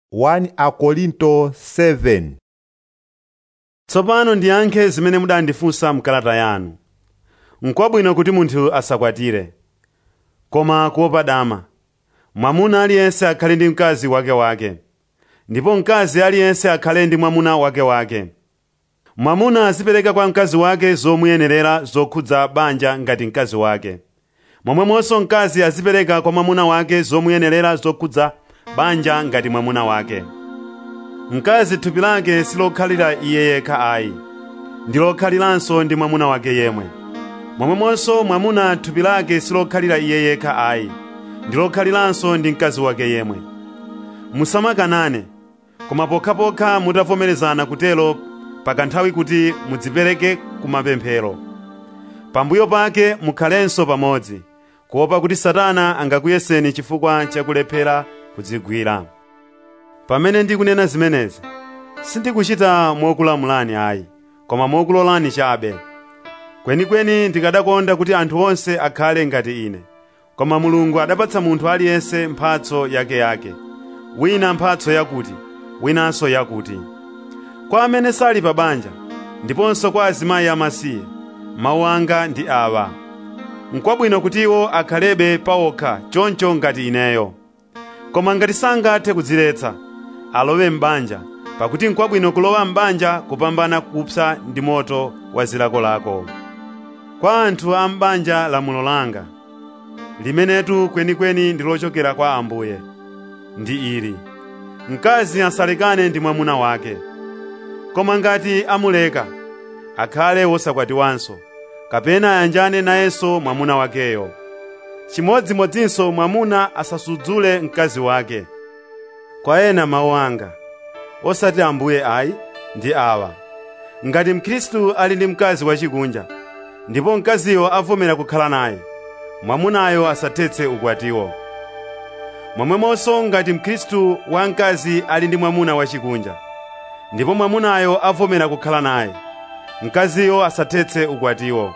1 Akorinto 7 tsopano ndiyankhe zimene mudandifunsa mkalata yanu n'kwabwino kuti munthu asakwatire koma kuopa dama mwamuna aliyense akhale ndi mkazi wakewake ndipo mkazi aliyense akhale ndi mwamuna wakewake mwamuna azipereka kwa mkazi wake zomuyenerera zokhudza banja ngati mkazi wake momwemonso mkazi azipereka kwa mwamuna wake zomuyenerera zokhudza banja ngati mwamuna wake mkazi thupi lake silokhalira iye yekha ayi ndi lokhaliranso ndi mwamuna wake yemwe momwemonso mwamuna thupi lake silokhalira iye yekha ayi ndi lokhaliranso ndi mkazi wake yemwe musamakanane koma pokhapokha mutavomerezana kutelo pakanthawi kuti mudzipereke kumapemphero pambuyo pake mukhalenso pamodzi kuopa kuti satana angakuyeseni chifukwa chakulephera kudzigwira pamene ndikunena zimenezi sindikuchita mokulamulani ayi koma mokulolani chabe kwenikweni ndikadakonda kuti anthu onse akhale ngati ine koma mulungu adapatsa munthu aliyense mphatso yakeyake wina mphatso yakuti winanso yakuti kwa amene sali pa banja ndiponso kwa azimayi amasiye mawu anga ndi awa n'kwabwino kuti iwo akhalebe pawokha choncho ngati ineyo koma ngati sangathe kudziletsa alowe m'banja pakuti n'kwabwino kulowa m'banja kupambana kupsa ndi moto wa zilakolako kwa anthu a m'banja lamulo langa limenetu kwenikweni ndi lochokera kwa ambuye ndi ili mkazi asalekane ndi mwamuna wake koma ngati amuleka akhale wosakwatiwanso kapena ayanjane nayenso mwamuna wakeyo chimodzimodzinso mwamuna asasudzule mkazi wake kwa ena mawu anga osati ambuye ayi ndi awa ngati mkhristu ali ndi mkazi wachikunja ndipo mkaziyo avomera kukhala naye mwamunayo asathetse ukwatiwo momwemonso ngati mkhristu wamkazi ali ndi mwamuna wachikunja ndipo mwamunayo avomera kukhala naye mkaziyo asathetse ukwatiwo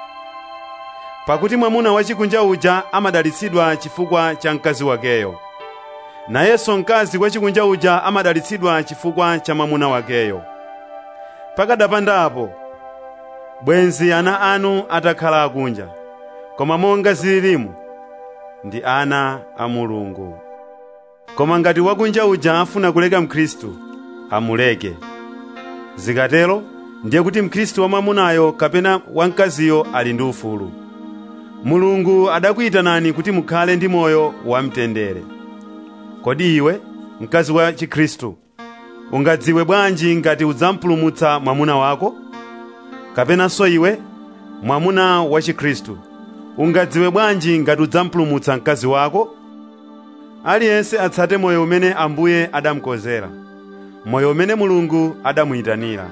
pakuti mwamuna wachikunja uja amadalitsidwa chifukwa cha mkazi wakeyo nayenso mkazi wachikunja uja amadalitsidwa chifukwa cha mwamuna wakeyo pakadapandapo bwenzi ana anu atakhala akunja koma monga zililimu ndi ana a mulungu koma ngati wakunja uja afuna kuleka mkhristu amuleke zikatero ndiye kuti mkhristu wamwamunayo kapena wamkaziyo ali ndi ufulu mulungu adakuyitanani kuti mukhale ndi moyo wamtendere kodi iwe mkazi wa chikhristu ungadziwe bwanji ngati udzampulumutsa mwamuna wako kapenanso iwe mwamuna wa chikhristu ungadziwe bwanji ngati udzampulumutsa mkazi wako aliyense atsate moyo umene ambuye adamukonzera moyo umene mulungu adamuyitanira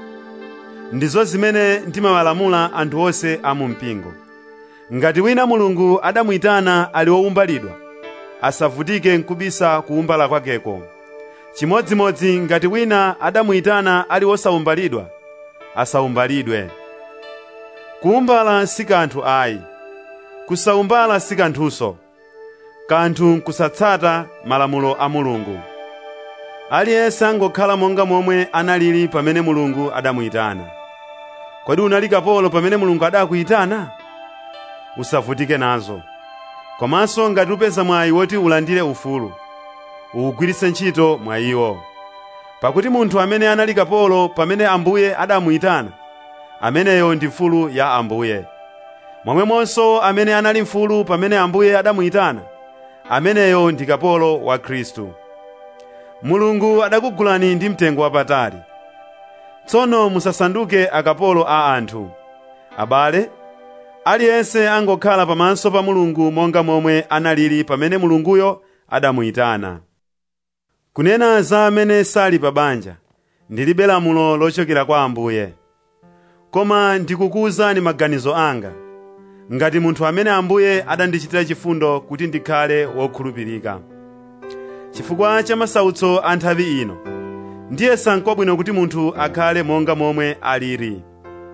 ndizo zimene ndimawalamula anthu onse a mu mpingo ngati wina mulungu adamuyitana ali wowumbalidwa asavutike nkubisa kuwumbala kwakeko chimodzimodzi ngati wina adamuyitana ali wosawumbalidwa asawumbalidwe kuwumbala si kanthu ayi kusawumbala si kanthunso kanthu nkusatsata malamulo a mulungu aliyense angokhala monga momwe analili pamene mulungu adamuyitana kodi unali kapolo pamene mulungu adakuyitana usavutike nazo komanso ngati upeza mwayi woti ulandire ufulu uwugwiritse ntchito mwa iwo pakuti munthu amene anali kapolo pamene ambuye adamuyitana ameneyo ndi mfulu ya ambuye momwemonso amene anali mfulu pamene ambuye adamuyitana ameneyo ndi kapolo wa khristu mulungu adakugulani ndi mtengo wapatali tsono musasanduke akapolo a anthu abale aliyense angokhala pamaso pa mulungu monga momwe analili pamene mulunguyo adamuyitana kunena za amene sali pa banja ndilibe lamulo lochokera kwa ambuye koma ndikukuwuzani maganizo anga ngati munthu amene ambuye adandichitira chifundo kuti ndikhale wokhulupirika chifukwa cha masautso a nthawi ino ndiye sankwabwino kuti munthu akhale monga momwe alili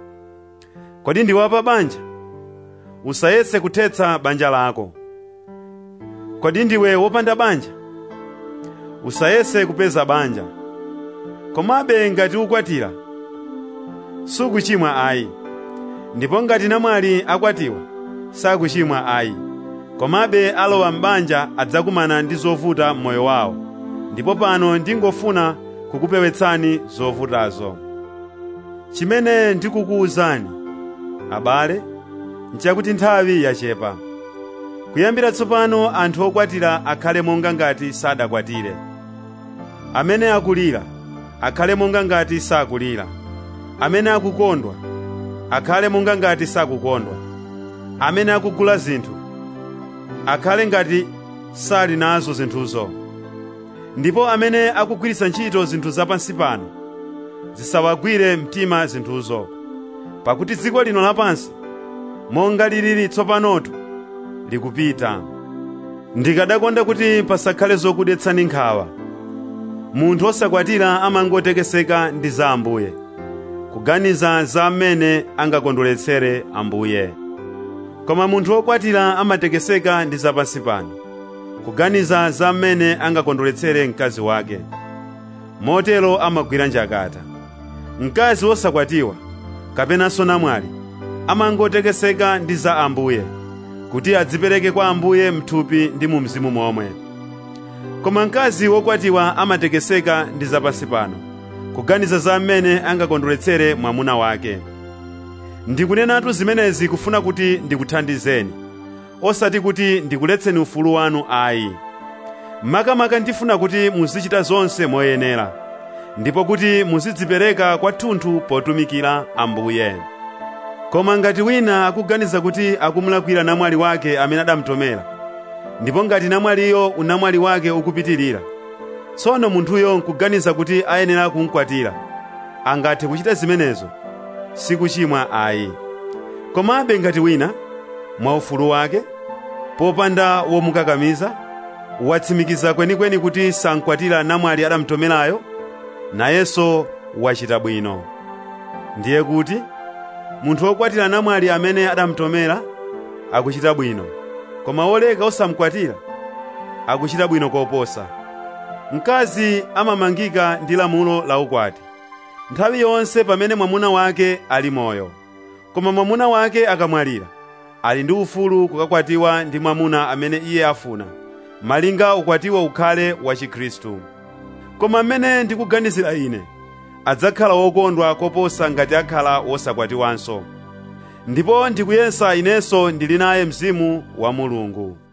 kodi ndiwe pa banja usayese kuthetsa banja lako kodi ndiwe wopanda banja usayese kupeza banja komabe ngati ukwatira sukuchimwa ayi ndipo ngati namwali akwatiwa sakuchimwa ayi komabe alowa m'banja adzakumana ndi zovuta m'moyo wawo ndipo pano ndingofuna kukupewetsani zovutazo chimene ndikukuwuzani abale nchakuti nthawi yachepa kuyambira tsopano anthu okwatira akhale monga ngati sadakwatire amene akulira akhale monga ngati sakulira amene akukondwa akhale monga ngati sakukondwa amene akugula zinthu akhale ngati sali nazo zinthuzo ndipo amene akugwiritsa ntchito zinthu zapansi pano zisawagwire mtima zinthuzo pakuti dziko lino lapansi monga lilili tsopanotu likupita ndikadakonda kuti pasakhale zokudetsani nkhawa munthu osakwatira amangotekeseka ndi za ambuye kuganiza za amene angakondweretsere ambuye koma munthu wokwatira amatekeseka ndi zapansi pano kuganiza za mmene angakondweretsere mkazi wake motero amagwira njakata mkazi wosakwatiwa kapenanso namwali amangotekeseka ndi za ambuye kuti adzipereke kwa ambuye mthupi ndi mu mzimu momwe koma mkazi wokwatiwa amatekeseka ndi zapansi pano kuganiza za mmene angakondweretsere mwamuna wake ndikunenatu zimenezi kufuna kuti ndikuthandizeni osati kuti ndikuletseni ufulu wanu ayi makamaka ndifuna kuti muzichita zonse moyenera ndipo kuti muzidzipereka kwathunthu potumikira ambuye koma ngati wina akuganiza kuti akumulakwira namwali wake amene adamutomera ndipo ngati namwaliyo unamwali wake ukupitirira tsono munthuyo nkuganiza kuti ayenera kumkwatira angathe kuchita zimenezo sikuchimwa ayi komabe ngati wina mwaufulu wake popanda womukakamiza watsimikiza kwenikweni kuti sankwatira namwali adamutomerayo nayenso wachita bwino ndiye kuti munthu wokwatira namwali amene adamutomera akuchita bwino koma woleka osamukwatira akuchita bwino koposa mkazi amamangika ndi lamulo la ukwati nthawi yonse pamene mwamuna wake ali moyo koma mwamuna wake akamwalira ali ndi ufulu kukakwatiwa ndi mwamuna amene iye afuna malinga ukwatiwa ukhale wa chikhristu koma mmene ndikuganizira ine adzakhala wokondwa koposa ngati akhala wosakwatiwanso ndipo ndikuyesa inenso ndili naye mzimu wa mulungu